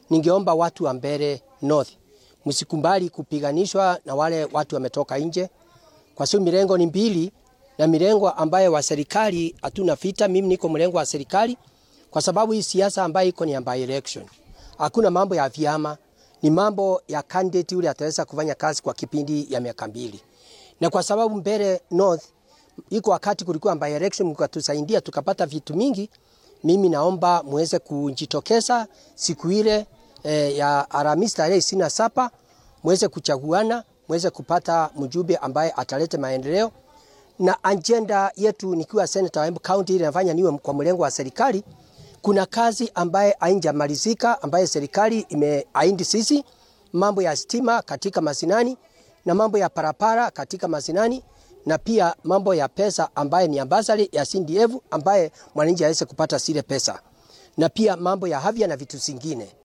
ningeomba watu wa Mbeere North msikubali kupiganishwa na wale watu wametoka nje, kwa sababu mirengo ni mbili na mirengo ambayo wa serikali hatuna vita. Mimi niko mrengo wa serikali, kwa sababu hii siasa ambayo iko ni ya by election. Hakuna mambo ya vyama, ni mambo ya candidate yule ataweza kufanya kazi kwa kipindi ya miaka mbili, na kwa sababu Mbeere North iko wakati kulikuwa by election, mkatusaidia tukapata vitu mingi. Mimi naomba muweze kujitokeza siku ile eh, ya Alhamisi tarehe ishirini na saba muweze kuchaguana, muweze kupata mjumbe ambaye atalete maendeleo na ajenda yetu. Nikiwa senator wa Embu County ile nafanya niwe kwa mlengo wa serikali, kuna kazi ambaye haijamalizika ambaye serikali imeahidi sisi, mambo ya stima katika masinani na mambo ya parapara katika masinani na pia mambo ya pesa ambaye ni ambasari ya CDF ambaye mwananchi aweze kupata zile pesa na pia mambo ya afya na vitu zingine.